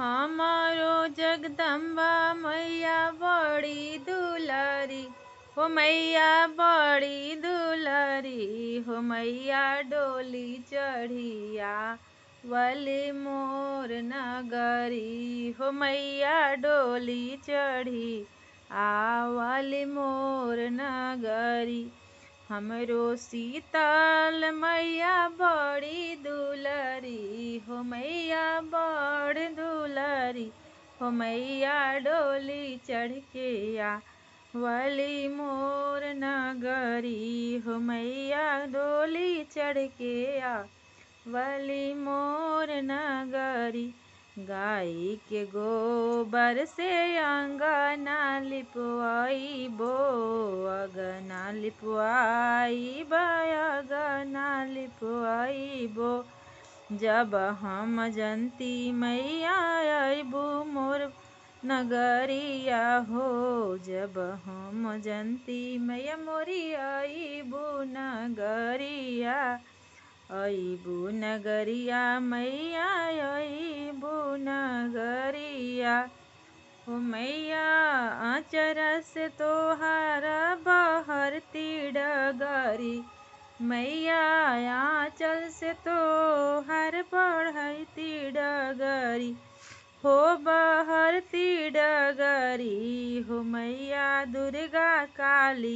हमारो जगदम्बा मैया बड़ी दुलारी हो मैया बड़ी दुलारी हो मैया डोली चढ़िया वली मोर नगरी हो मैया डोली चढ़ी आवली मोर नगरी हमरो शीतल मैया बड़ी दुलरी हो मैया बड़ दुलरी हो मैया डोली चढ़ के आ वली मोर नगरी हो मैया डोली चढ़ के आ वली मोर नगरी गाय के गोबर से अंगना लिपवाई बो अगना लिपवाई अगना लिपवाई बो जब हम जनती मैया अबू मोर नगरिया हो जब हम जनती मैया मोरी अबू नगरिया अबू नगरिया मैया अबू नगरिया हो मैया आचर से तोहार बहरती डगरी मैया आंचल से तो हर बढ़ती डगरी हो बहरती डगरी हो मैया दुर्गा काली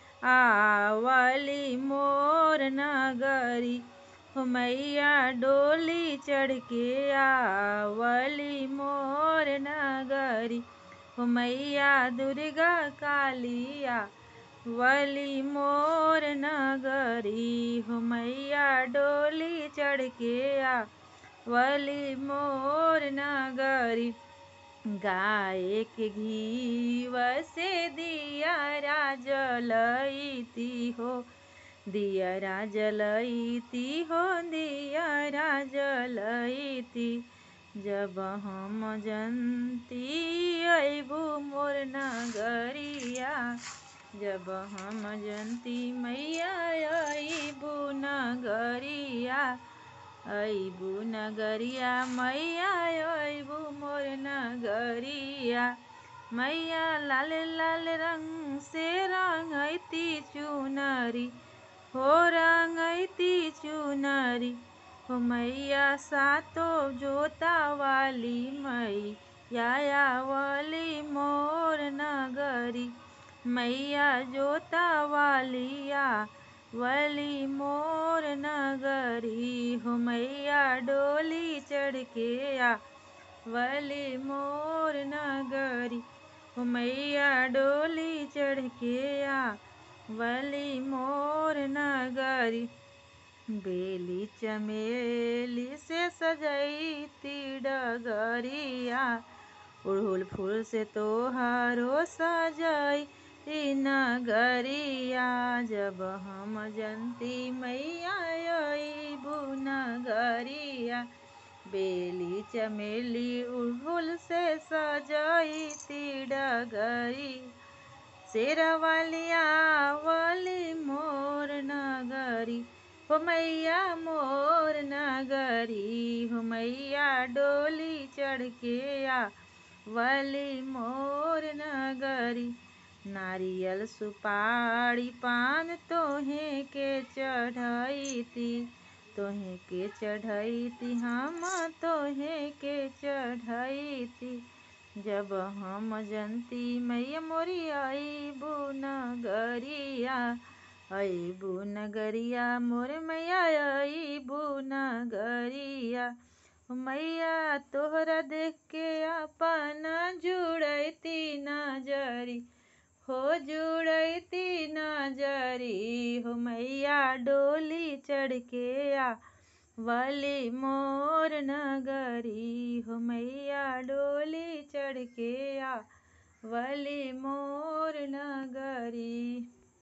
आवली मोर नगरी हो मैया डोली चढ़ के आवली मोर नगरी हो मैया दुर्गा कालिया वली मोर नगरी हो मैया डोली चढ़ के आ वली मोर नगरी गाय के घी वसे दिया जलती हो दिया जलती हो दिया जलती जब हम जनती अबू मोर नगरिया जब हम जनती मैया अबू नगरिया अबू नगरिया मैया अबू मोर नगरिया मैया लाल लाल रंग से रंगती चुनरी हो रंगती चुनरी हो मैया सातो जोता वाली मैया वाली मोर नगरी मैया जोता वालिया वली मोर नगरी हो मैया डोली चढ़ के आ वली मोर नगरी हो मैया डोली चढ़ के आ वली मोर नगरी बेली चमेली से सजैती डगरिया उड़हुल फूल से तोहारो सजाई नगरिया जब हम जनती मैया अबू नगरिया बेली चमेली उड़हुल से सजैती डगरी शेरवालिया वाली मोर नगरी हो मैया मोर नगरी हो मैया डोली चढ़ के आ वली मोर नगरी नारियल सुपारी पान तोहे के चढ़ैती तोहे के चढ़ैती हम तोहे के चढ़ैती जब हम जनती मैया मोरी अबू नगरिया अबू नगरिया मोर मैया अबू नगरिया मैया तोहरा देख के अपन जुड़ती नजरी हो जुड़ती नजरी हो मैया डोली चढ़ के आ वली मोर नगरी हो मैया डोली चढ़ के आ वली मोर नगरी